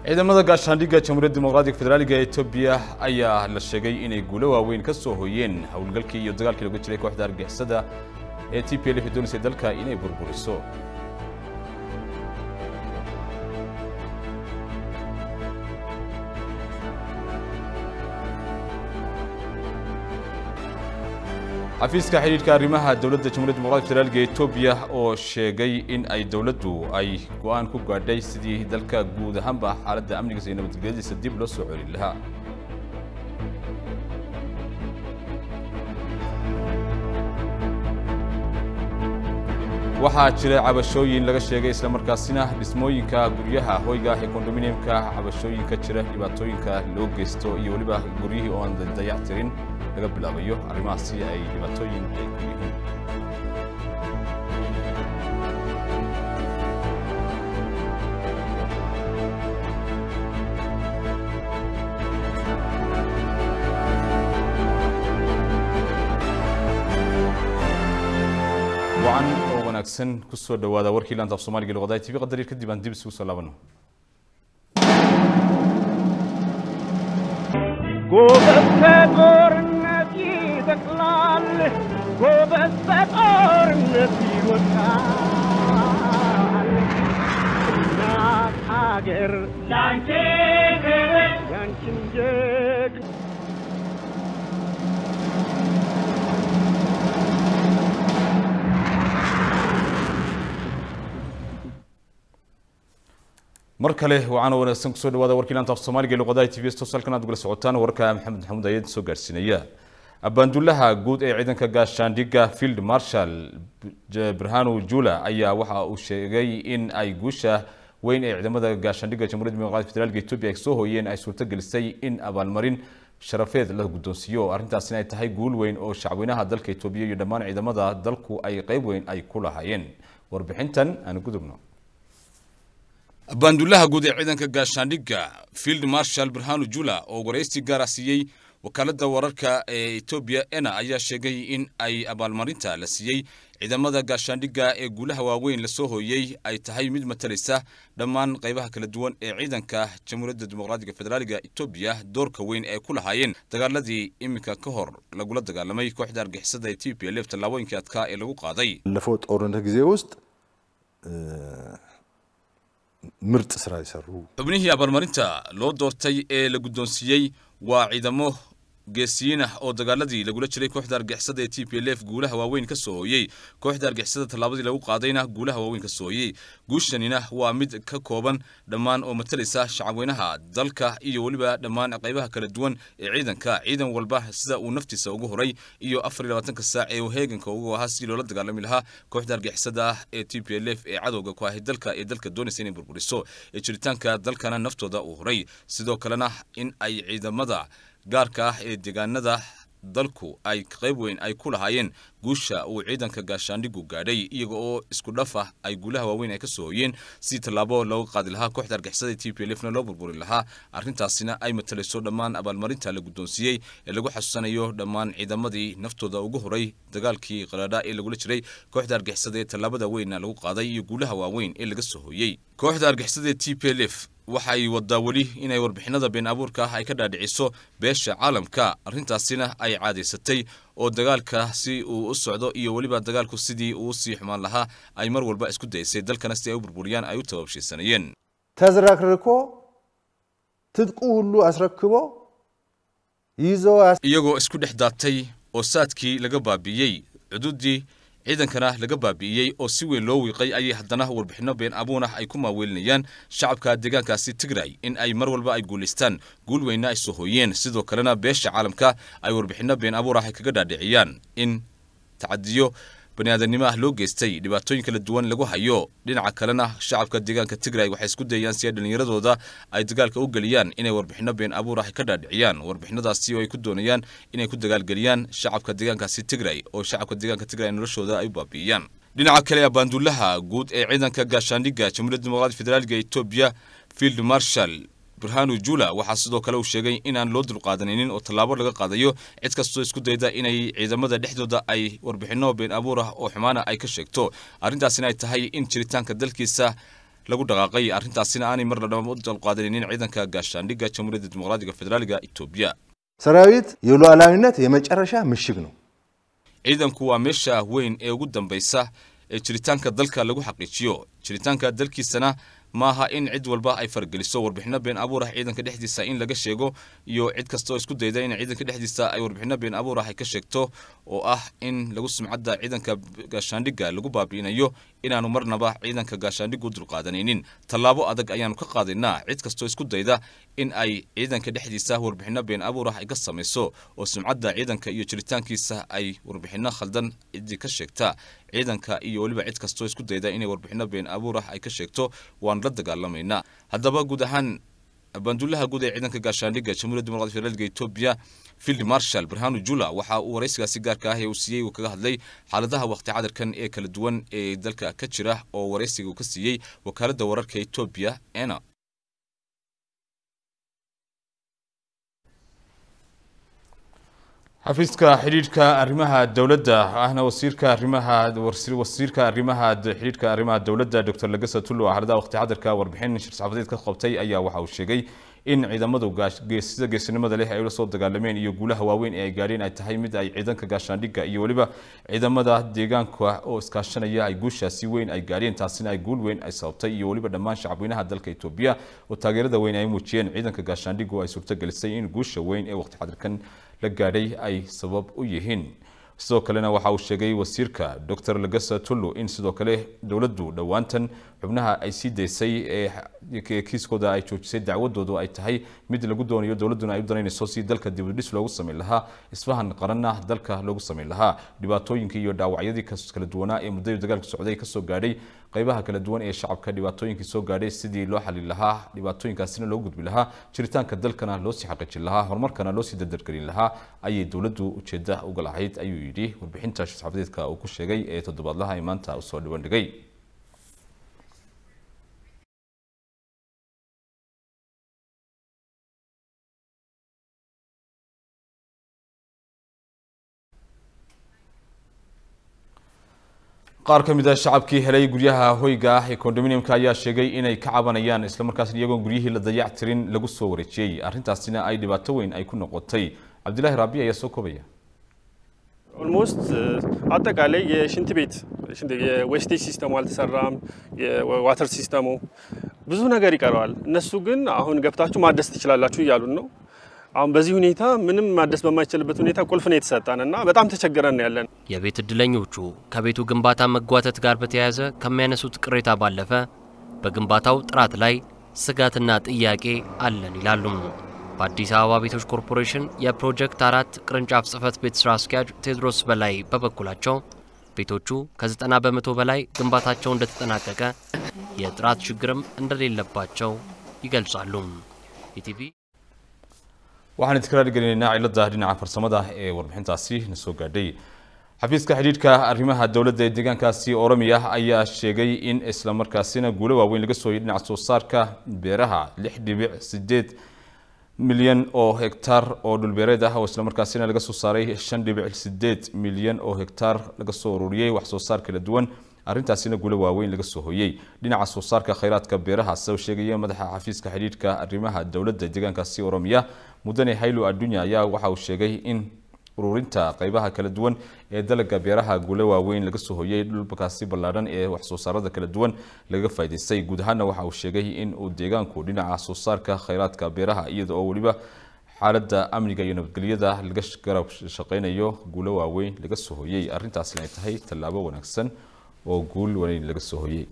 ciidamada gaashaandhigga jamhuuriyadda dimuqraadiga federaaliga ee etoobiya ayaa la sheegay inay guulo waaweyn ka soo hooyeen howlgalkii iyo dagaalkii lagu jiray kooxda argixisada ee t p l f doonaysay dalka inay burburiso xafiiska xidhiidhka arrimaha dowladda jamhuuriyadda dimuqraadiga federaalka ee etoobiya oo sheegay in ay dowladdu ay go'aan ku gaadhay sidii dalka guud ahaanba xaaladda amnigiisa iyo nabadgelyadiisa dib loo soo celin lahaa waxaa jira cabashooyin laga sheegay islamarkaasina dhismooyinka guryaha hoyga ee kondominiumka cabashooyinka jira dhibaatooyinka loo geysto iyo weliba guryihii oo aan dayac tirin laga bilaabayo arrimahaasi ay dhibaatooyin ay ku yihiin wacan oo wanaagsan ku soo dhowaada warkii laanta af soomaaliga luqadaha tv qadarir kadib aan dib isugu soo laabano ጎበዝ ከጦርነት ይበቅላል፣ ጎበዝ በጦርነት ይወድቃል። እናት ሀገር ላንቺ ክብር ያንቺን ጀግ mar kale wacan oo wanaagsan kusoo dhawaada warkii laanta af soomaaliga ee luqadaha tv tosalkan aad ugala socotaan warka maxamed maxamuud ayad soo gaarsiinaya abaandullaha guud ee ciidanka gaashaandhigga field marshal birhanu jula ayaa waxa uu sheegay in ay guusha weyn ee ciidamada gaashaandhigga jamhuuriyadda dimuqraadiga federaalka etoobiya ay soo hooyeen ay suurto gelisay in abaalmarin sharafeed la guddoonsiiyo arrintaasina ay tahay guul weyn oo shacweynaha dalka etoobiya iyo dhammaan ciidamada dalku ay qayb weyn ay ku lahaayeen warbixintan aan gudubno baandullaha guud ee ciidanka gaashaandhigga field marshal birhanu jula oo waraysi gaara siiyey wakaaladda wararka ee etoobiya ena ayaa sheegay in ay abaalmarinta la siiyey ciidamada gaashaandhigga ee guulaha waaweyn lasoo hooyey ay tahay mid matalaysa dhammaan qaybaha kala duwan ee ciidanka jamhuuriyadda dimuqraadiga federaaliga etoobiya doorka weyn ee ku lahaayeen dagaaladii iminka ka hor lagula dagaalamay kooxda argixisada ee t p l f tallaabooyinkii adkaa ee lagu qaaday ባለፈው ጦርነት ጊዜ ውስጥ ምርጥ ስራ የሰሩ xubnihii abaalmarinta loo doortay ee la guddoonsiiyey waa ciidamo geesiyiin ah oo dagaaladii lagula jiray kooxda argixisada ee t p l f guulaha waaweyn ka soo hooyey kooxda argixisada tallaabadii lagu qaadayna guulaha waaweyn ka soo hooyey guushanina waa mid ka kooban dhammaan oo matalaysa shacabweynaha dalka iyo weliba dhammaan qaybaha kala duwan ee ciidanka ciidan walba sida uu naftiisa ugu horay iyo afar iyo labaatanka saac ee uu heeganka ugu ahaa si loola dagaalami lahaa kooxda argixisada ah ee t p l f ee cadowga ku ahay dalka ee dalka doonaysa inay burburiso ee jiritaanka dalkana naftooda uu horay sidoo kalena in ay ciidamada gaarka ah ee deegaanada dalku ay qayb weyn ay ku lahaayeen guusha uu ciidanka gaashaandhigu gaadhay iyaga oo isku dhaf ah ay guulaha waaweyn ay ka soo hooyeen si tallaabo looga qaadi lahaa kooxda argixisada t p l fna loo burburi lahaa arrintaasina ay matalayso dhammaan abaalmarinta la guddoonsiiyey ee lagu xasuusanayo dhammaan ciidamadii naftooda ugu horay dagaalkii qalaadha ee lagula jiray kooxda argixisada ee tallaabada weynna lagu qaaday iyo guulaha waaweyn ee laga soo hooyey kooxda argixisada ee t p l f waxay wadaa weli inay warbixinada been abuurka ah ay ka dhaadhiciso beesha caalamka arrintaasina ay caadaysatay oo dagaalka si uu u socdo iyo weliba dagaalku sidii uu usii xumaan lahaa ay mar walba isku daysay dalkana si ay u burburiyaan ay u tababshiisanayeen ተዝረክርኮ ትጥቁ ሁሉ አስረክቦ ይዞ iyagoo isku dhex daatay oo saadkii laga baabi'iyey cududii ciidankana laga baabi'iyey oo si weyn loo wiiqay ayay haddana warbixinno been abuun ah ay ku maaweelinayaan shacabka deegaankaasi tigray in ay mar walba ay guulaystaan guul weynna ay soo hooyeen sidoo kalena beesha caalamka ay warbixinno been abuur ah ay kaga dhaadhiciyaan in tacadiyo bani aadamnimo ah loo geystay dhibaatooyin kala duwan lagu hayo dhinaca kalena shacabka deegaanka tigray waxay isku dayayaan si ay dhallinyaradooda ay dagaalka u geliyaan inay warbixinno been abuur ah ka dhaadhiciyaan warbixinadaasi oo ay ku doonayaan inay ku dagaalgeliyaan shacabka deegaankaasi tigray oo shacabka deegaanka tigray noloshooda ay u baabi'iyaan dhinaca kale abaandullaha guud ee ciidanka gaashaandhigga jamhuuriyadda dimuqraadiga federaalka etoobiya field marshal burhanu jula waxaa sidoo kale uu sheegay inaan loo dulqaadanaynin oo tallaabo laga qaadayo cid kastoo isku dayda inay ciidamada dhexdooda ay warbixinno been abuur ah oo xumaana ay ka sheegto arrintaasina ay tahay in jiritaanka dalkiisa lagu dhaqaaqay arrintaasina aanay mar ladhaba u dalqaadanaynin ciidanka gaashaandhigga jamhuuriyadda dimuqraadiga federaaliga etoobiya ሰራዊት የሉዓላዊነት የመጨረሻ ምሽግ ነው። ciidanku waa meesha weyn ee ugu dambaysa ee jiritaanka dalka lagu xaqiijiyo jiritaanka dalkiisana maaha in cid walba ay fargeliso warbixino been abuur ah ciidanka dhexdiisa in laga sheego iyo cid kastoo isku dayda in ciidanka dhexdiisa ay warbixino been abuur ah ay ka sheegto oo ah in lagu sumcadda ciidanka gaashaandhigga lagu baabi'inayo inaanu marnaba ciidanka gaashaandhiggu dulqaadanaynin tallaabo adag ayaanu ka qaadaynaa cid kastoo isku dayda in ay ciidanka dhexdiisa warbixino been abuur ah ay ka samayso oo sumcadda ciidanka iyo jiritaankiisa ay warbixino khaldan ciddii ka sheegta ciidanka iyo weliba cid kastoo isku dayda inay warbixino been abuur ah ay ka sheegto waanu la dagaalamaynaa haddaba guud ahaan banduulaha guud ee ciidanka gaashaandhigga jamhuuriyadda dimuqraadiga federaalka etoobiya field marshal barhanu jula waxa uu waraysigaasi gaarka ah ee uu siiyey uu kaga hadlay xaaladaha waqti cadarkan ee kala duwan ee dalka ka jira oo waraysiga uu ka siiyey wakaaladda wararka etoobiya ena xafiiska xidhiidhka arrimaha dowladda ahna wasiirka arrimaha wasiirka arrimaha xidhiidhka arrimaha dowladda dr lagasa tullo xaaladaha waqti cadarka warbixin shir-saxaafadeed ka qabtay ayaa waxa uu sheegay in ciidamadu sida geesinimada leh ay ula soo dagaalameen iyo guulaha waaweyn ee ay gaadheen ay tahay mid ay ciidanka gaashaandhigga iyo weliba ciidamada deegaanka oo iskaashanaya ay guushaasi weyn ay gaadheen taasina ay guul weyn ay sababtay iyo weliba dhammaan shacabweynaha dalka etoobiya oo taageerada weyn ay muujiyeen ciidanka gaashaandhiggu ay suurtagelisay in guusha weyn ee waqti xadirkan la gaadhay ay sabab u yihiin sidoo kalena waxa uu sheegay wasiirka dr lagasa tullo in sidoo kale dowladdu dhowaantan xubnaha ay sii daysay ee kiiskooda ay joojisay dacwadoodu ay tahay mid lagu doonayo dowladduna ay u danaynayso si dalka dibudhis loogu samayn lahaa isfahan qaranna dalka loogu samayn lahaa dhibaatooyinkii iyo dhaawacyadii kala duwanaa ee muddadii dagaalka socday kasoo gaadhay qaybaha kala duwan ee shacabka dhibaatooyinkii soo gaadhay sidii loo xalin lahaa dhibaatooyinkaasina loo gudbi lahaa jiritaanka dalkana loo sii xaqiijin lahaa horumarkana loo sii dardargelin lahaa ayay dowladdu ujeedda uga lahayd ayuu yidhi warbixinta shir-saxaafadeedka uu ku sheegay ee toddobaadlaha ay maanta usoo dhibandhigay qaar ka mid ah shacabkii helay guryaha hoyga ah ee condominiumka ayaa sheegay inay ka cabanayaan islamarkaasna iyagoon guryihii la dayac tirin lagu soo wareejiyey arrintaasina ay dhibaato weyn ay ku noqotay cabdilaahi raabi ayaa soo koobaya ኦልሞስት አጠቃላይ የሽንት ቤት የዌስቴጅ ሲስተሙ አልተሰራም፣ የዋተር ሲስተሙ ብዙ ነገር ይቀረዋል። እነሱ ግን አሁን ገብታችሁ ማደስ ትችላላችሁ እያሉን ነው። አሁን በዚህ ሁኔታ ምንም ማደስ በማይችልበት ሁኔታ ቁልፍ ነው የተሰጠን እና በጣም ተቸግረን ያለን። የቤት እድለኞቹ ከቤቱ ግንባታ መጓተት ጋር በተያያዘ ከሚያነሱት ቅሬታ ባለፈ በግንባታው ጥራት ላይ ስጋትና ጥያቄ አለን ይላሉም። በአዲስ አበባ ቤቶች ኮርፖሬሽን የፕሮጀክት አራት ቅርንጫፍ ጽህፈት ቤት ስራ አስኪያጅ ቴድሮስ በላይ በበኩላቸው ቤቶቹ ከ90 በመቶ በላይ ግንባታቸው እንደተጠናቀቀ የጥራት ችግርም እንደሌለባቸው ይገልጻሉ። ኢቲቪ waxaan idinkala dhiganaynaa cilada dhinaca farsamada ee warbixintaasi na soo gaadhay xafiiska xidhiidhka arrimaha dowladda ee deegaankaasi oromiya ayaa sheegay in isla markaasina guulo waaweyn laga soo yidhi dhinaca soo saarka beeraha lix dhibic sideed milyan oo hektaar oo dhulbeereed ah oo islamarkaasina laga soo saaray shan dhibic sideed milyan oo hektaar laga soo ururiyey wax soo saar kala duwan arrintaasina guulo waaweyn laga soo hoyey dhinaca soo saarka khayraadka beeraha sida uu sheegaya madaxa xafiiska xidhiidhka arrimaha dowladda deegaankaasi oromiya mudane haylo addunya ayaa waxa uu sheegay in ururinta qaybaha kala duwan ee dalaga beeraha guulo waaweyn laga soo hoyey dhulkaasi ballaadhan ee wax soo saarada kala duwan laga faa'iidaystay guud ahaana waxa uu sheegay in uu deegaanku dhinaca soo saarka khayraadka beeraha iyada oo weliba xaaladda amniga iyo nabadgelyada laga garab shaqaynayo guulo waaweyn laga soo hoyey arrintaasina ay tahay tallaabo wanaagsan oo guul weyn laga soo hoyey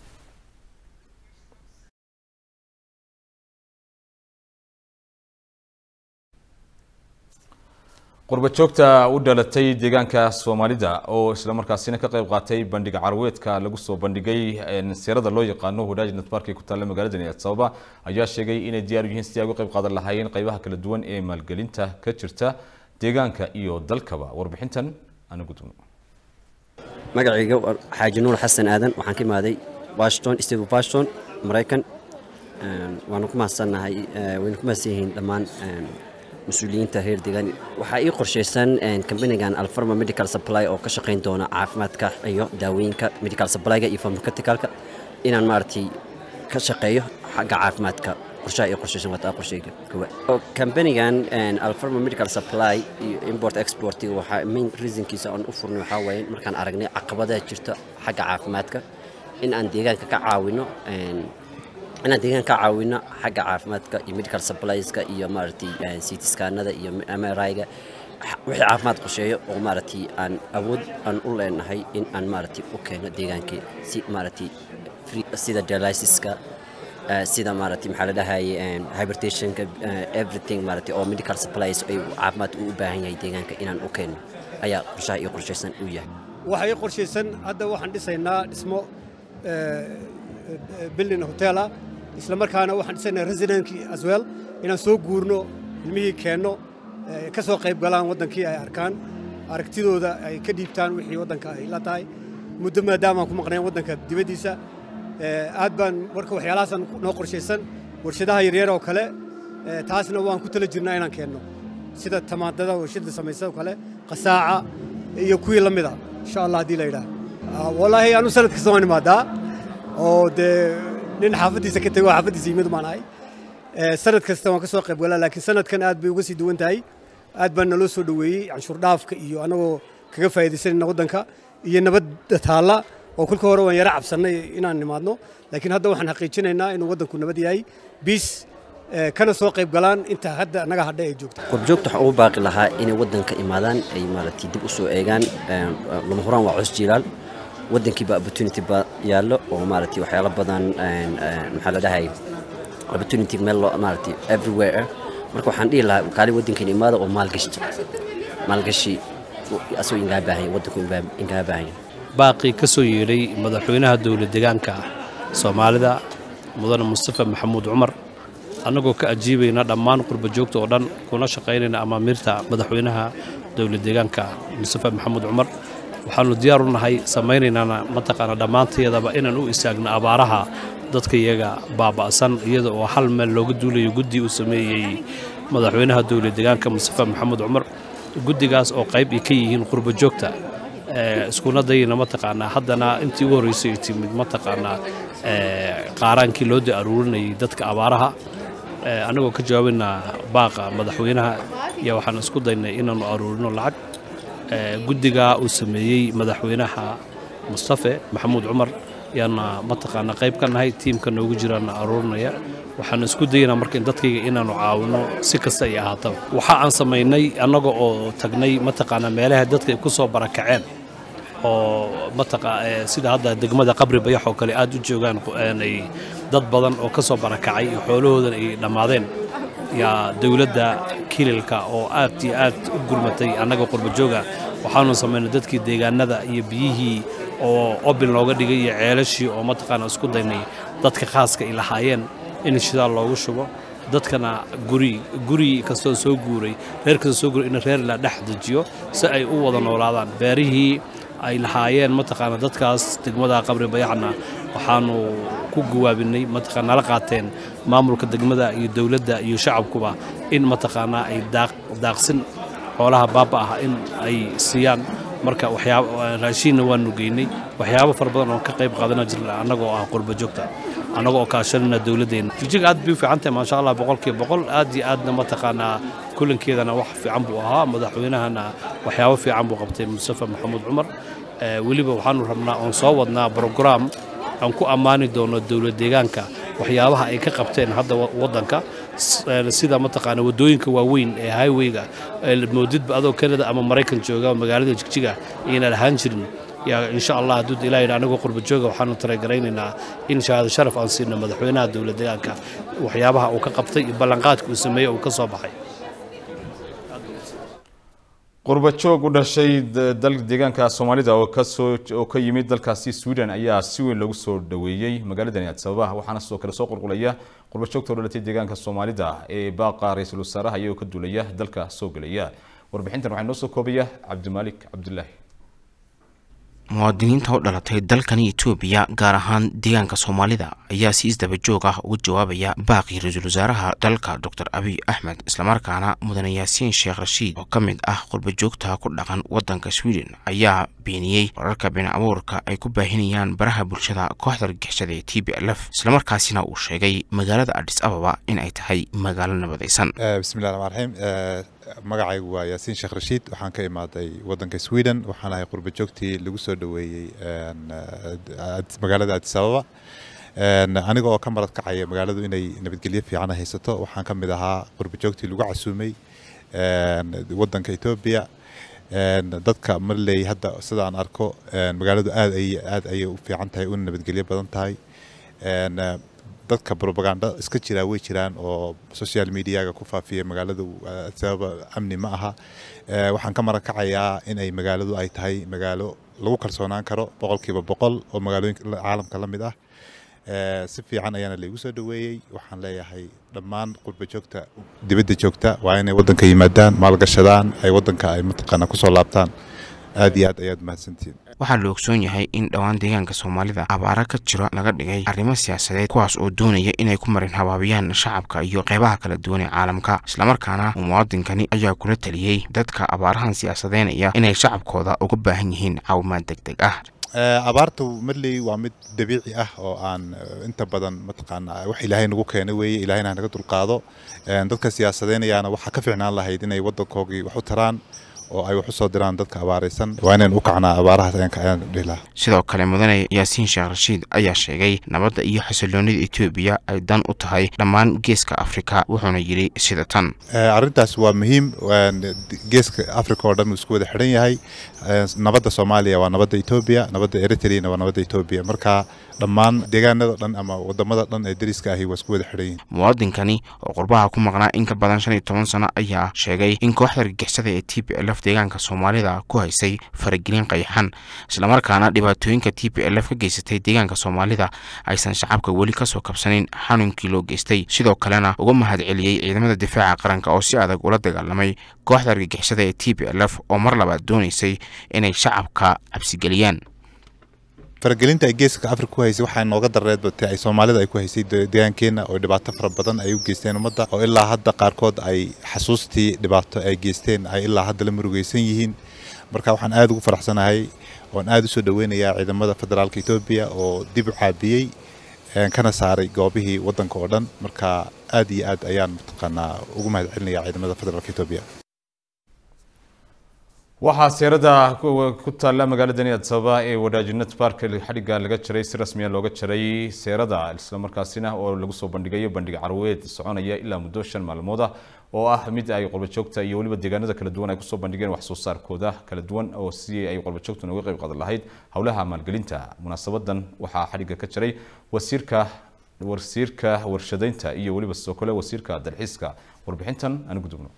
qurba joogta u dhalatay deegaanka soomaalida oo islamarkaasina ka qayb qaatay bandhiga carweedka lagu soo bandhigay seerada loo yaqaano wadaaj netmark ee ku taalla magaalada addis ababa ayaa sheegay inay diyaar u yihiin sidii ay uga qayb qaadan lahaayeen qaybaha kala duwan ee maalgelinta ka jirta deegaanka iyo dalkaba warbixintan ana gudubno magacayga xaaji nuur xasan aadan waxaan ka imaaday washington state of washington maraykan waanu ku mahadsannahay waynu ku mahadsan yihiin dhammaan mas-uuliyiinta reer deegaan waxaa ii qorshaysan kambanigan alfarma medical supply oo ka shaqayn doona caafimaadka iyo daawooyinka medical supplyga iyo pharmaceuticalka inaan maaragtay ka shaqeeyo xagga caafimaadka qorshaha iyo qorshaysan wataa qorshayga kowa kambanigan alfarma medical supply iyo import export waxaa main reasonkiisa aan u furnay waxaa waaye markaan aragnay caqabadaha jirta xagga caafimaadka in aan deegaanka ka caawino inaan deegaanka ka caawino xagga caafimaadka iyo medical supplieska iyo maaragtay citiskaanada iyo mriga wixii caafimaad qorsheeyo oo maaragtay aan awood aan u leenahay in aan maaragtay u keeno deegaankii si maaragtay sida dialysiska sida maaragtay maxaa la dhahaye hybertationka everything maaragtay oo medical supplies ay caafimaad u baahan yahay deegaanka inaan u keeno ayaa qorshaha iyo qorshaysan u yahay waxay qorshaysan hadda waxaan dhisaynaa dhismo building hotel ah isla markaana waxaan dhisaynaa residentkii as well inaan soo guurno ilmihii keenno ka soo qayb galaan waddankii ay arkaan aragtidooda ay ka dhiibtaan wixii waddanka ay la tahay muddo maadaamaan ku maqnayn waddanka dibaddiisa aad baan marka waxyaalahaasaan noo qorshaysan warshadaha yaryar oo kale taasna waan ku tala jirnaa inaan keenno sida tamaandada warshada samaysa oo kale qasaaca iyo kuwii la mida insha allah haddii la yidhaah wallaahi anu sanad kasta waan imaadaa oo dee nin xaafaddiisa ka tego xaafaddiisa yimid baan ahay sanad kasta waan ka soo qayb galaa laakiin sanadkan aad bay uga sii duwan tahay aad baan naloo soo dhoweeyey canshuur dhaafka iyo annagoo kaga faa'iidaysanayna waddanka iyo nabadda taalla oo kolka hore waan yara cabsannay inaan nimaadno laakiin hadda waxaan xaqiijinaynaa inuu waddanku nabad yahay biis kana soo qayb galaan inta hadda naga hadha ay joogto qurjoogta waxaan ugu baaqi lahaa inay waddanka imaadaan ay maaragtay dib u soo eegaan lama huraan waa cos jiilaal waddankiiba opportunity ba yaallo oo maaragtay waxyaalo badan maxaa la dhahay opportunity meel loo maaragtay everywhere marka waxaan dhihi lahaa kaali waddankeena imaada oo maalgashta maalgashi asagoo ingaa baahan waddanku ingaa baahan baaqii ka soo yeedhay madaxweynaha dowlad deegaanka soomaalida mudane mustafa maxamuud cumar annagoo ka ajiibayna dhammaan qurba joogta oo dhan kuna shaqaynayna amaamiirta madaxweynaha dowlad deegaanka mustafa maxamuud cumar waxaannu diyaar u nahay samaynaynana mataqaana dhammaantayadaba inaan u istaagno abaaraha dadka iyaga baaba'san iyada oo hal meel looga duulayo guddi uu sameeyey madaxweynaha dowlad deegaanka mustafa maxamuud cumar guddigaas oo qayb ay ka yihiin qurba joogta iskuna dayna mataqaanaa haddana intii ugu horreysay ay timid mataqaanaa qaaraankii loo da aruurinayay dadka abaaraha annagoo ka jawaabayna baaqa madaxweynaha iyo waxaan isku daynay inaannu aruurino lacag guddigaa uu sameeyey madaxweynaha mustafe maxamuud cumar yaana mataqaanaa qayb ka nahay tiimka noogu jiraana aruurinaya waxaan isku dayaynaa marka dadkayga inaannu caawino si kasta ay ahaataba waxa aan samaynay annaga oo tagnay mataqaanaa meelaha dadka ay ku soo barakaceen oo mataqa sida hadda degmada qabri bayax oo kale aad u joogaan ay dad badan oo ka soo barakacay xoolahoodan ay dhammaadeen yaa dowladda kililka oo aad iyo aad u gurmatay annaga qurbajooga waxaanu samaynay dadkii deegaanada iyo biyihii oo obil looga dhigay iyo ceelashii oo mataqaana isku daynay dadka khaaska ay lahaayeen in shidaal loogu shubo dadkana guri guri kastoo soo guuray reer kastoo soo guuray in reer la dhex dejiyo si ay u wada noolaadaan beerihii ay lahaayeen mataqaana dadkaas degmada qabri bayaxna waxaanu ku gawaabinay mataqaana nala qaateen maamulka degmada iyo dowladda iyo shacabkuba in mataqaanaa ay daaqsin xoolaha baaba ah in ay siiyaan marka waxyaaba raashiinna waanu geynay waxyaabo fara badan oon ka qayb qaadana jirna annagoo ah qurba joogta annagoo oo kaashanayna dowladdeena jijig aad bay u fiican tahay maasha allah boqolkiiba boqol aad iyo aadna mataqaanaa kulankeedana wax fiican buu ahaa madaxweynahana waxyaabo fiican buu qabtay mustafa maxamuud cumar weliba waxaanu rabnaa oon soo wadnaa brograam aan ku ammaani doono dowlad deegaanka waxyaabaha ay ka qabteen hadda waddanka sida mataqaana waddooyinka waaweyn ee highwayga moodidba adoo kanada ama maraykan jooga magaalada jigjiga ayna lahaan jirin yaa insha allah hadduu ilaa yidhi anigoo qurba jooga waxaanu talagaraynaynaa in shahaado sharaf aan siino madaxweynaha dowlad deegaanka waxyaabaha uu ka qabtay iyo ballanqaadka uu sameeyey uu ka soo baxay qurbajoog u dhashay dalka deegaanka soomaalida oo kasoo oo ka yimid dalkaasi sweden ayaa si weyn loogu soo dhaweeyey magaaladani addis ababa waxaana sidoo kale soo qulqulaya qurbajoogta u dhalatay deegaanka soomaalida ee baaqa ra-iisul wasaaraha iyagoo ka duulaya dalka soo gelaya warbixintan waxaa noo soo koobaya cabdimaalik cabdulaahi muwaadiniinta u dhalatay dalkani etoobiya gaar ahaan deegaanka soomaalida ayaa si isdaba joog ah uga jawaabaya baaqii ra-iisul wasaaraha dalka doctor abiy axmed islamarkaana mudane yaasiin sheekh rashiid oo ka mid ah qurbajoogta ku dhaqan waddanka sweden ayaa beeniyey wararka been abuurka ay ku baahinayaan baraha bulshada kooxda argixisada ee t b l f islamarkaasina uu sheegay magaalada adis ababa in ay tahay magaalo nabadaysan bismillahi raxmaan raxiim magacaygu waa yaasiin sheekh rashiid waxaan ka imaaday waddanka sweden waxaan ahay qurba joogtii lagu soo dhoweeyey magaalada adis ababa aniga oo ka marad kacaya magaaladu inay nabadgelyo fiican haysato waxaan ka mid ahaa qurba joogtii lagu casuumay waddanka etoobiya dadka marley hadda sida aan arko magaaladu aad ay aad ayay u fiican tahay una nabadgelyo badan tahay dadka propaganda iska jiraa way jiraan oo social mediaga ku faafiya magaaladu sababa amni ma aha waxaan ka maran kacayaa in ay magaaladu ay tahay magaalo lagu kalsoonaan karo boqolkiiba boqol oo magaalooyinka caalamka la mid ah si fiican ayaana laygu soo dhoweeyey waxaan leeyahay dhammaan qurba joogta dibadda joogta waa inay waddanka yimaadaan maalgashadaan ay waddanka ay mataqaana kusoo laabtaan aad iyo aad ayaad mahadsantihiin waxaa la ogsoon yahay in dhowaan deegaanka soomaalida abaara ka jiro laga dhigay arrimo siyaasadeed kuwaas oo doonaya inay ku marin habaabiyaan shacabka iyo qeybaha kala duwan ee caalamka islamarkaana muwaadinkani ayaa kula taliyey dadka abaarahan siyaasadeynaya inay shacabkooda uga baahan yihiin caawimaad deg deg ah abaartu marley waa mid dabiici ah oo aan inta badan mataqaana wax ilaahay nagu keena weeye ilaahayna naga dulqaado dadka siyaasadeynayaana waxaa ka fiicnaan lahayd inay waddankoogii wax u taraan oo ay wax u soo diraan dadka abaaraysan waa inaan u kacnaa abaarahaas ayaan dhihi lahaa sidoo kale mudane yaasiin sheekh rashiid ayaa sheegay nabadda iyo xasiloonida etoobiya ay dan u tahay dhammaan geeska afrika wuxuuna yidhi sida tan arrintaas waa muhiim geeska afrika oo dhan uu isku wada xidhan yahay nabadda soomaaliya waa nabadda etoobiya nabadda eritreana waa nabadda etoobiya marka dhammaan deegaanada dhan ama wadamada dhan ee dariska ahi waa isku wada xidhan yihin muwaadinkani oo qurbaha ku maqnaa in ka badan shan iyo toban sano ayaa sheegay in kooxda argixisada ee t b l f deegaanka soomaalida ku haysay faragelin qayxan islamarkaana dhibaatooyinka t b l f ka geysatay deegaanka soomaalida aysan shacabka weli kasoo kabsanin xanuunkii loo geystay sidoo kalena uga mahad celiyey ciidamada difaaca qaranka oo si adag ula dagaalamay kooxda argagixisada ee t b l f oo mar labaad doonaysay inay shacabka cabsigeliyaan faragelinta ay geeska afrika ku haysay waxaa nooga dareedbatay ay soomaalida ay ku haysay deegaankeenna oo dhibaato fara badan ay u geysteen ummadda oo ilaa hadda qaarkood ay xasuustii dhibaato ay geysteen ay ilaa hadda la murugaysan yihiin marka waxaan aad ugu faraxsanahay oon aad u soo dhoweynayaa ciidamada federaalka etoobiya oo dib u caabiyey kana saaray goobihii waddanka oo dhan marka aad iyo aad ayaan mataqaanaa ugu mahad celinaya ciidamada federaalka etoobiya waxaa seerada ku taalla magaalada addis ababa ee wadaajinad baark xadhigga laga jaray si rasmiya looga jaray seerada islamarkaasina oo lagu soo bandhigayo bandhig carweed soconaya ilaa muddo shan maalmood ah oo ah mid ay qurbajoogta iyo weliba deegaanada kala duwan ay kusoo bandhigeen wax soo saarkooda kala duwan oo si ay qurbajoogtuna uga qayb qaadan lahayd howlaha maalgelinta munaasabadan waxaa xadhigga ka jaray wasiirka wasiirka warshadaynta iyo weliba sidoo kale wasiirka dalxiiska warbixintan aan gudubno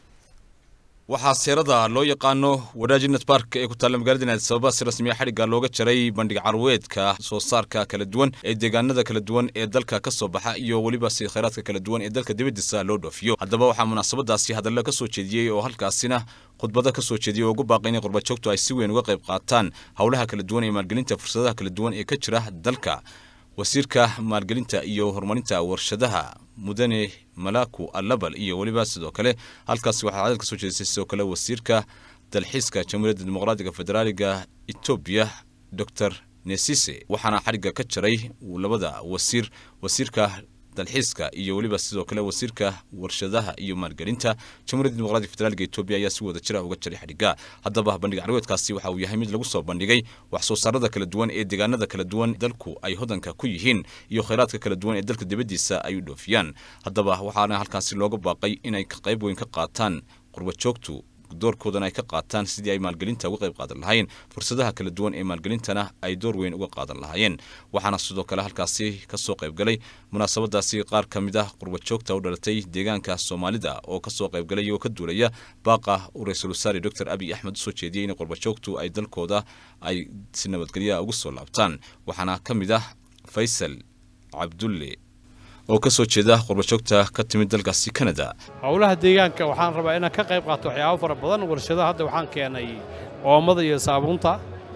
waxaa seerada loo yaqaano wadaajinad bark ee ku taalla magaalada addis ababa si rasmiya xadhigga looga jaray bandhig carweedka soo saarka kala duwan ee deegaanada kala duwan ee dalka ka soo baxa iyo weliba si khayraadka kala duwan ee dalka dibadiisa loo dhoofiyo haddaba waxaa munaasabadaasi hadalla ka soo jeediyey oo halkaasina khudbada ka soo jeediyey oo ugu baaqay inay qurbajoogtu ay si weyn uga qayb qaataan howlaha kala duwan ee maalgelinta fursadaha kala duwan ee ka jira dalka wasiirka maalgelinta iyo horumarinta warshadaha mudane malaku alabal iyo weliba sidoo kale halkaasi waxaa cadad ka soo jeedisay sidoo kale wasiirka dalxiiska jamhuuriyadda dimuqraadiga federaaliga etoobiya dor nesise waxaana xadhigga ka jaray labada wasiir wasiirka dalxiiska iyo weliba sidoo kale wasiirka warshadaha iyo maalgelinta jamhuuriyadda dimuqraadiga federaalka etoobiya ayaa si wada jira uga jaray xadhigga haddaba bandhig carweedkaasi waxa uu yahay mid lagu soo bandhigay wax soo saarada kala duwan ee deegaanada kala duwan dalku ay hodanka ku yihiin iyo khayraadka kala duwan ee dalka dibaddiisa ay u dhoofiyaan haddaba waxaana halkaasi looga baaqay inay qayb weyn ka qaataan qurbajoogtu doorkoodana ay ka qaataan sidii ay maalgelinta uga qayb qaadan lahaayeen fursadaha kala duwan ee maalgelintana ay door weyn uga qaadan lahaayeen waxaana sidoo kale halkaasi kasoo qaybgalay munaasabadaasi qaar ka mid ah qurbajoogta u dhalatay deegaanka soomaalida oo kasoo qaybgalay iyagoo ka duulaya baaqa uu ra-iisul wasaare doctor abiy axmed usoo jeediyey in qurbajoogtu ay dalkooda ay si nabadgelyaha ugu soo laabtaan waxaana ka mid ah faysal cabdulle oo ka soo jeeda qurbajoogta ka timid dalkaasi canada howlaha deegaanka waxaan rabaa inaan ka qayb qaato waxyaabo fara badan warshadaha hadda waxaan keenay oomada iyo saabuunta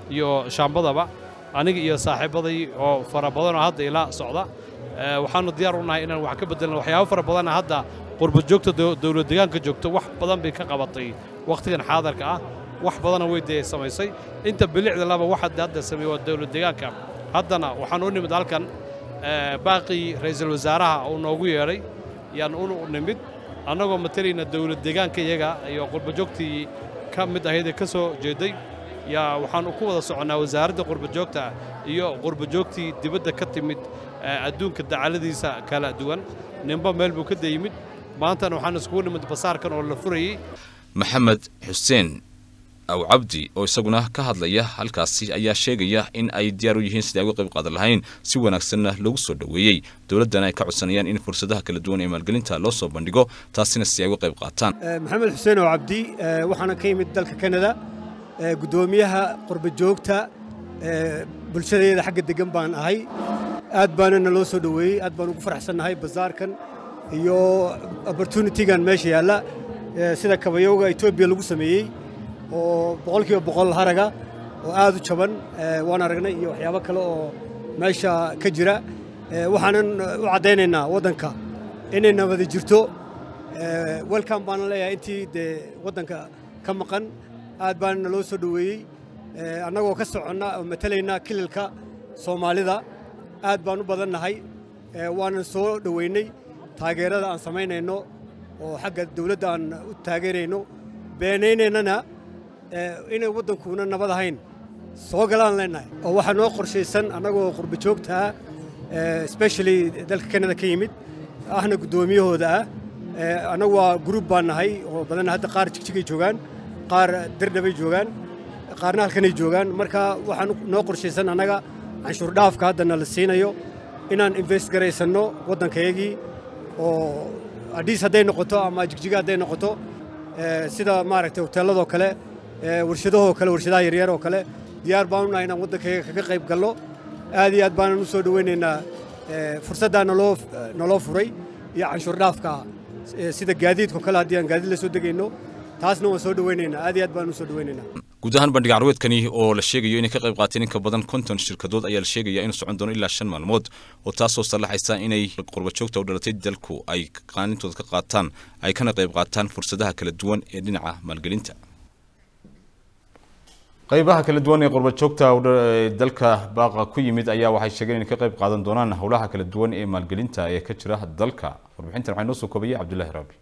iyo shaambadaba aniga iyo saaxiibaday oo fara badanoo hadda ila socda waxaannu diyaar u nahay inaan wax ka beddelno waxyaabo fara badanna hadda qurba joogta dowlad deegaanka joogto wax badan bay ka qabatay wakhtigan xaadarka ah wax badana way dee samaysay inta bilicda laba wax hadda sameeye waa dowlad deegaanka haddana waxaan u nimid halkan baaqii ra'iisul wasaaraha uu noogu yeedhay yaan u nimid annagoo matalayna dowlad deegaanka iyaga iyo qurba joogtii ka mid ahaydee ka soo jeeday yaa waxaan ku wada soconnaa wasaaradda qurba joogta iyo qurba joogtii dibadda ka timid adduunka dacaladiisa kala duwan ninba meel buu ka dayimid maantana waxaan iskugu nimid basaarkan oo la furayey maxamed xuseen aw cabdi oo isaguna ka hadlaya halkaasi ayaa sheegaya in ay diyaar u yihiin sidai ay uga qayb qaadan lahayn si wanaagsanna loogu soo dhoweeyey dowladdana ay ka codsanayaan in fursadaha kala duwan ee maalgelinta loo soo bandhigo taasina si ay uga qayb qaataan maxamed xuseen oo cabdi waxaana ka yimid dalka kanada guddoomiyaha qurba joogta bulshadeeda xagga degan baan ahay aad baana naloo soo dhoweeyey aad baan ugu faraxsannahay bazaarkan iyo opportunitigan meesha yaalla sida kabayowga etoobiya lagu sameeyey oo boqolkiiba boqol haraga oo aad u jaban waan aragnay iyo waxyaabo kale oo meesha ka jira waxaanan u caddaynaynaa waddanka inay nabadi jirto welcome baanan leeyahay intii dee waddanka ka maqan aad baana naloo soo dhoweeyey annagoo ka soconna oo matalaynaa kililka soomaalida aad baan u badannahay waanan soo dhoweynay taageerada aan samaynayno oo xagga dawladda aan u taageerayno beenaynaynana inay waddankuuna nabad ahayn soo galaan leenahay oo waxaa noo qorshaysan annagoo qurba joogtaa especially dalka kanada ka yimid ahna guddoomiyahooda ah annagu waa gruub baan nahay oo badanna hadda qaar jigjigay joogaan qaar dirdhabay joogaan qaarna halkanay joogaan marka waxaan noo qorshaysan annaga canshuur dhaafka haddana la siinayo inaan invest garaysanno waddankayagii oo adhiis hadday noqoto ama jigjiga hadday noqoto sida maaragtay hoteelladoo kale warshadahoo kale warshadaha yaryar oo kale diyaar baan u nahay inaan waddankayga kaga qayb galno aad iyo aad baanan u soo dhoweynaynaa fursaddaa naloo naloo furay iyo canshuur dhaafka sida gaadiidkao kale haddii aan gaadiid la soo degayno taasna waan soo dhoweynaynaa aad iyo aad baan u soo dhoweynaynaa guud ahaan bandhig carweedkani oo la sheegayo inay ka qayb qaateen in ka badan konton shirkadood ayaa la sheegaya inuu socon doono ilaa shan maalmood oo taasoo sallaxaysa inay qurba joogta u dhalatay dalku ay qaanintooda ka qaataan ay kana qayb qaataan fursadaha kala duwan ee dhinaca maalgelinta qaybaha kala duwan ee qurba joogta dalka baaqa ku yimid ayaa waxay sheegeen inay ka qayb qaadan doonaan howlaha kala duwan ee maalgelinta ee ka jira dalka warbixintan waxaa inoo soo koobaya cabdullaahi raabi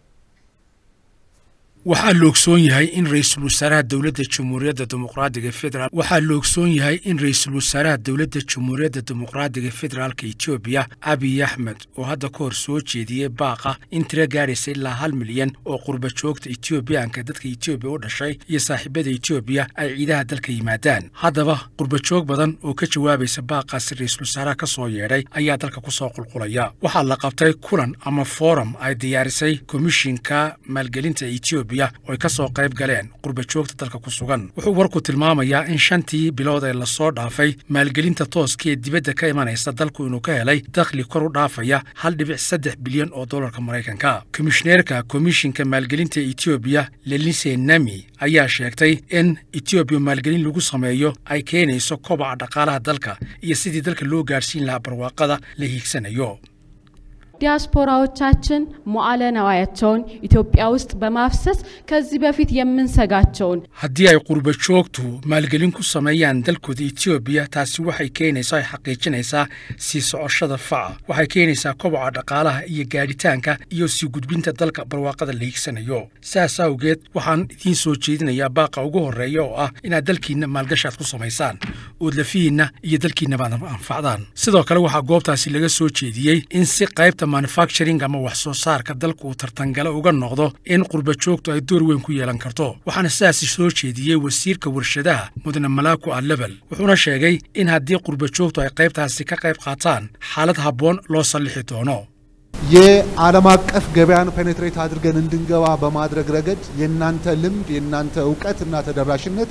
waxaa la ogsoon yahay in ra-iisul wasaaraha dowladda jamhuuriyadda dimuqraadiga federaal waxaa la ogsoon yahay in ra-iisul wasaaraha dowladda jamhuuriyadda dimuqraadiga federaalka etoobiya abiy axmed oo hadda ka hor soo jeediyey baaqa in tiro gaadhaysa ilaa hal milyan oo qurba joogta etoobiyaanka dadka etoobiya u dhashay iyo saaxiibada etoobiya ay ciidaha dalka yimaadaan haddaba qurba joog badan oo ka jawaabaysa baaqaasi ra-iisul wasaaraha ka soo yeedhay ayaa dalka ku soo qulqulaya waxaa la qabtay kulan ama forum ay diyaarisay komishinka maalgelinta etoobiya oo ay ka soo qayb galeen qurba joogta dalka ku sugan wuxuu warku tilmaamayaa in shantii bilood ee lasoo dhaafay maalgelinta tooska ee dibadda ka imanaysa dalku inuu ka helay dakhli kor u dhaafaya hal dhibic saddex bilyan oo dollarka maraykanka komishineerka komishinka maalgelinta etoobiya lelise nami ayaa sheegtay in etoobiya maalgelin lagu sameeyo ay keenayso kobaca dhaqaalaha dalka iyo sidii dalka loo gaadhsiin lahaa barwaaqada la hiigsanayo ዲያስፖራዎቻችን መዋዕለ ነዋያቸውን ኢትዮጵያ ውስጥ በማፍሰስ ከዚህ በፊት የምንሰጋቸውን haddii ay qurba joogtu maalgelin ku sameeyaan dalkooda etoobiya taasi waxay keenaysaa ay xaqiijinaysaa sii socoshada faca waxay keenaysaa koboca dhaqaalaha iyo gaadhitaanka iyo sii gudbinta dalka barwaaqada la hiigsanayo saas awgeed waxaan idiin soo jeedinayaa baaqa ugu horreeya oo ah inaad dalkiinna maalgashaad ku samaysaan ood lafihiinna iyo dalkiinnaba anfacdaan sidoo kale waxaa goobtaasi laga soo jeediyey in si qaybta manufacturing ama wax soo saarka dalku uu tartangale uga noqdo in qurba joogtu ay door weyn ku yeelan karto waxaana sidaasi soo jeediyey wasiirka warshadaha mudane malaaku alebel wuxuuna sheegay in haddii qurba joogtu ay qaybtaasi ka qayb qaataan xaalad habboon loo sallixi doono የዓለም አቀፍ ገበያን ፔኔትሬት አድርገን እንድንገባ በማድረግ ረገድ የእናንተ ልምድ የእናንተ እውቀት እና ተደራሽነት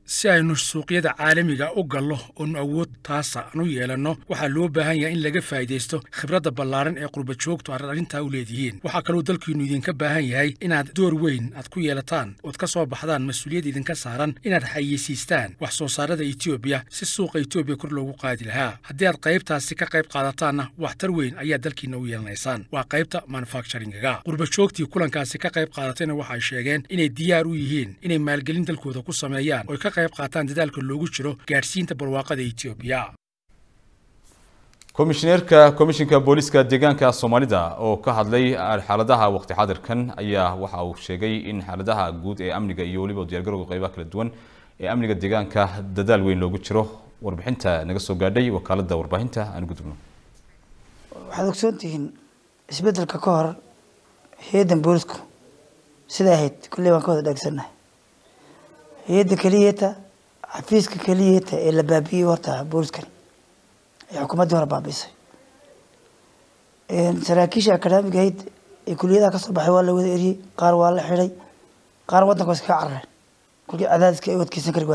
si aynu suuqyada caalamiga u gallo oonu awood taasa anu yeelanno waxaa loo baahan yahay in laga faa'iidaysto khibradda ballaaran ee qurbajoogtu arrintaa u leedihiin waxaa kaloo dalkiinnu idinka baahan yahay inaad door weyn aad ku yeelataan ood ka soo baxdaan mas-uuliyad idinka saaran inaad xayeysiistaan wax soo saarada etoobiya si suuqa etoobiya kor loogu qaadi lahaa haddii aad qaybtaasi ka qayb qaadataanna waxtar weyn ayaa dalkiinna u yeelanaysaan waa qaybta manufacturingaga qurbajoogtii kulankaasi ka qayb qaadatayna waxay sheegeen inay diyaar u yihiin inay maalgelin dalkooda ku sameeyaan oy ka qayb qaataan dadaalka loogu jiro gaadhsiinta barwaaqada etoobiya komishineerka komishinka booliska deegaanka soomaalida oo ka hadlay xaaladaha waqti xaadirkan ayaa waxa uu sheegay in xaaladaha guud ee amniga iyo weliba diyaargarowga qaybaha kala duwan ee amniga deegaanka dadaal weyn loogu jiro warbixinta naga soo gaadhay wakaalada warbaahinta aan gudubno waxaad ogsoon tihiin isbedelka ka hor hay-addan boolisku siday ahayd kulley waan ka wada dhaagsannahay hay-adda keliyata xafiiska keliyata ee la baabi'iyey horta booliskani ee xukuumaddii hore baabiisay saraakiisha akademiga ahayd ee kuliyadaha kasoo baxay waa la wada eriyey qaar waa la xidhay qaar waddanka waa iskaga carareen kolkii cadaadiska ay wadkeysan kari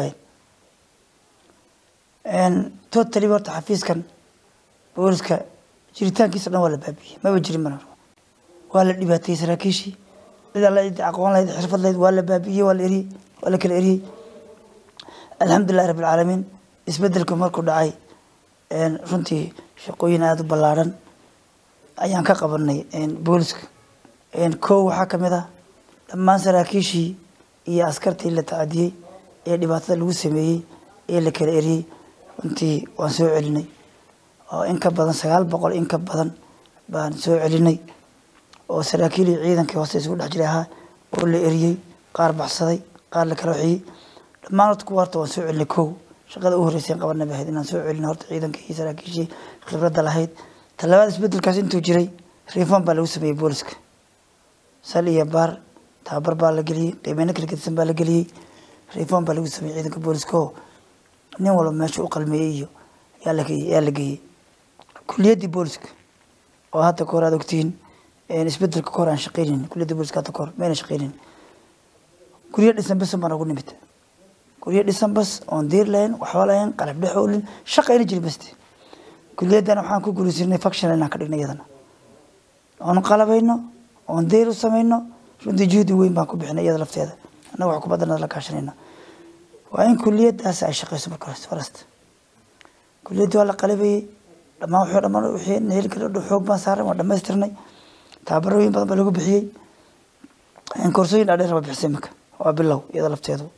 waayeen totally horta xafiiskan booliska jiritaankiisa dhan waa la baabi'iyey maba jirin mana waa la dhibaateeyey saraakiishii cid alla cid aqoon lahayd xirfad lahayd waa la baabi'iyey waa la eriyey waa la kala eriyey alxamdulillahi rabbi alcaalamiin isbedelku markuu dhacay runtii shaqooyin aada u ballaaran ayaan ka qabanay booliska kow waxaa kamid ah dhammaan saraakiishii iyo askartii la tacadiyey ee dhibaatada lagu sameeyey ee la kala eriyey runtii waan soo celinay oo in ka badan sagaal boqol in ka badan baan soo celinay oo saraakiilii ciidankii hoose isugu dhex jiray ahaa oo la eriyey qaar baxsaday qaar la kala waxiyey dhammaan horta kuwa horta waan soo celinay kow shaqada u horreysay qabanay bahayd inaan soo celino horta ciidankii iyo saraakiishii khibradda lahayd talabaad isbedelkaas intuu jiray reform baa lagu sameeyey booliska sal iyo baar tababar baa la geliyey qiimeyno kala gedisan baa la geliyey reform baa lagu sameeyey ciidanka booliska oo nin walba meesha u qalmeeyey iyo yaa la geeyey yaa la geeyey kuliyaddii booliska oo hadda kahor aad ogtihiin isbedelka kahor aan shaqeynin kuliyadda booliska hadda kahor mayna shaqeynin guryo dhisan bas baan ugu nimid guryo dhisan bas oon diir lahayn waxba lahayn qalab dhexoolin shaqayna jirin baste kuliyaddan waxaan ku guulaysanay faction inaan ka dhigna iyadana oon qalabayno oon diir u samayno runtii juhdi weyn baan ku bixinay iyada lafteeda annaga wax kubadana la kaashanayna waa in kuliyaddaas ay shaqeyso marka hore farasta kuliyaddii waa la qalabayey dhammaan wuxuu dhammaan wixii heli kara xoog baan saaran waa dhammaystirnay tababarooyin badan baa lagu bixiyey koorsooyin dhaadheer baa bixisay imika waa bilow iyada lafteedu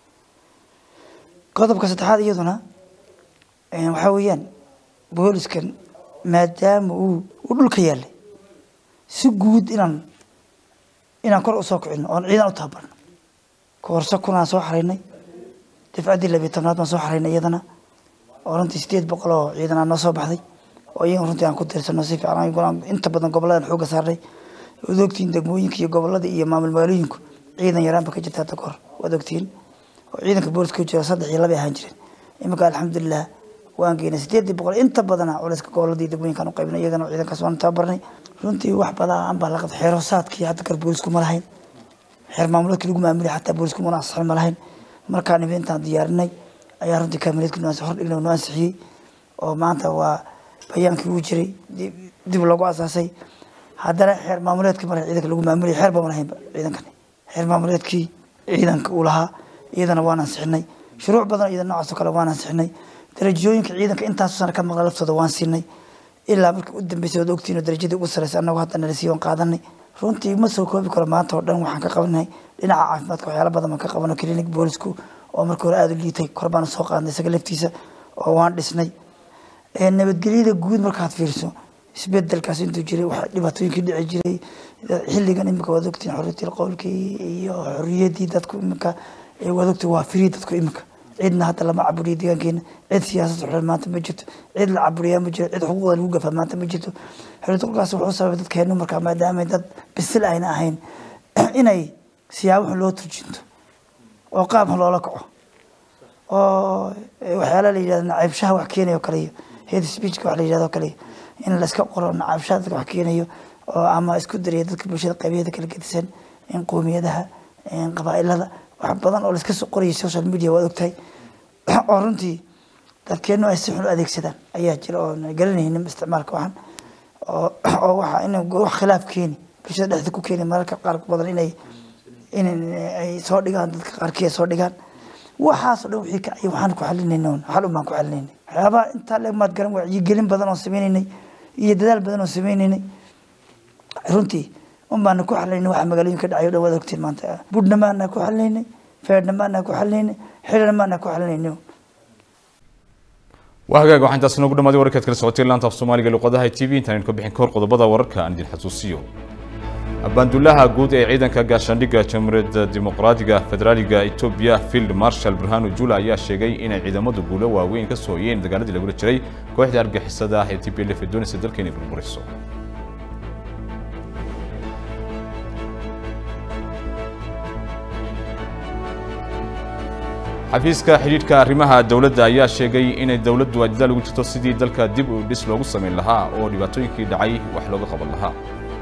qodobka saddexaad iyaduna waxaa weeyaan booliskan maadaama uu uu dhulka yaalay si guud inaan inaan kor usoo kicino oon ciidan u tababarno koorso kunaan soo xaraynay dafcaddii labiyo tobnaad baan soo xaraynay iyadana oo runtii sideed boqol oo ciidan aan noo soo baxday oo iyaga runtii aan ku tirsano si fiican inta badan goboladan xooga saarnay waad ogtihiin degmooyinka iyo gobolada iyo maamul magaalooyinku ciidan yaraan ba ka jirta hadda kahor waad ogtihiin oo ciidanka booliska ku jira saddex iyo laba ahaan jireen iminka alxamdulilah waan geynay sideedii boqol inta badana culayska goboladii degmooyinkaan u qaybnay iyagana ciidankaas waan tababarnay runtii wax badan baa la qabtay xeerosaadkii hadda kar boolisku ma lahayn xeer maamuleedkii lagu maamulay xataa boolisku mana ansixin ma lahayn markaan imi intaan diyaarinay ayaa runtii kaamileedkii noo hor dhignay noo ansixiyey oo maanta waa bayaankii uu jiray dib loogu asaasay haddana xeer maamuleedkii mara ciidanka lagu maamulay xeer bama lahaynba ciidankani xeer maamuleedkii ciidanka uu lahaa iyadana waan ansixinay shuruuc badan iyada noocaas oo kale waan ansixinay darajooyinka ciidanka intaasu sana ka maqla laftooda waan siinay ilaa markii u dambeysay waad ogtiin oo darajadii ugu sarreysay annagu hadda nala sii waan qaadanay runtii ma soo koobi karo maanta oo dhan waxaan ka qabanay dhinaca caafimaadka waxyaala badan baan ka qabano clinic boolisku oo markii hore aada u liitay kor baan soo qaadnay isaga laftiisa oo waan dhisnay nabadgelyada guud markaad fiiriso isbedelkaas intuu jiray waxa dhibaatooyinkii dhici jiray xilligan imika waad ogtiin xorriyatil qowlkii iyo xorriyaddii dadku imika waad ogtiin waa firii dadku imika cidna hadda lama caburiyo deegaankeena cid siyaasad xulan maanta ma jirto cid la caburiyaa ma jiro cid xuquuqda lagu gafaa maanta ma jirto xorriyatulqolkaas wuxuu sababay dadkeenu markaa maadaama dad bisil ayna ahayn inay siyaabo xun loo turjinto oo qaab xun loola kaco oo waxyaala la yidhahdo nacaybshaha wax keenayo kale iyo head speechka wax la yidhahdo kale in la iska qoro nacaybshaha dadka wax keenayo oo ama isku dariya dadka bulshada qaybiyeeda kala gedisan in qoomiyadaha qabaa'ilada wax badan oo laiska soo qorayay social media waad ogtahay oo runtii dadkeennu ay si xun u adeegsadaan ayaa jira oo garanaynin isticmaalka waxan oo oo waxa in wax khilaaf keeni bulshada dhexda ku keeni mararka qaar badan inay in ay soo dhigaan dadka qaarkii ay soo dhigaan waxaas oo dhan wixii kacay waxaan ku xalinayna un xal un baan ku xalinaynay waxyaabaha intaa leeg maad garan wacyigelin badan oo sameynaynay iyo dadaal badan oo sameynaynay runtii un baana ku xalinaynay waxa magaalooyinka dhacay o dhan waad ogtiin maanta budhna maana ku xalinaynay feedhna maana ku xalinaynay xilina maana ku xalinaynay waa hagaag waxaa intaas noogu dhamaaday wararkaad kala socotay laanta af soomaaliga luqadaha t v intaan ka bixin kahor qodobada wararka aan idin xasuusiyo abaandullaha guud ee ciidanka gaashaandhigga jamhuuriyadda dimuqraadiga federaaliga etoobiya field marshal burhanu jula ayaa sheegay inay ciidamadu guulo waaweyn ka soo hoyeen dagaaladii lagula jiray kooxda argixisada ah ee t p l f ee doonaysa dalka inay burburiso xafiiska xidhiidhka arrimaha dowladda ayaa sheegay inay dowladdu ajdaal ugu jirto sidii dalka dib u dhis loogu samayn lahaa oo dhibaatooyinkii dhacay wax looga qaban lahaa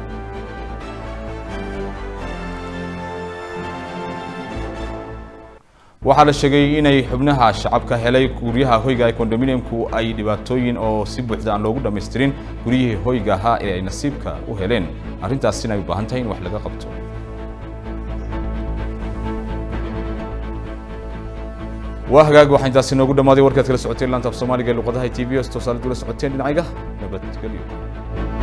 waxaa la sheegay inay xubnaha shacabka helay guryaha hoyga ee kondominiumku ay dhibaatooyin oo si buuxda aan loogu dhammaystirin guryihii hoyga ahaa ee ay nasiibka u heleen arrintaasina ay u baahan tahay in wax laga qabto waa hagaag waxaa intaasi noogu dhammaaday warkaad kala socoteen laanta af soomaaliga ee luqadaha t v s toosaale dula socoteen dhinacayga nabadgelyo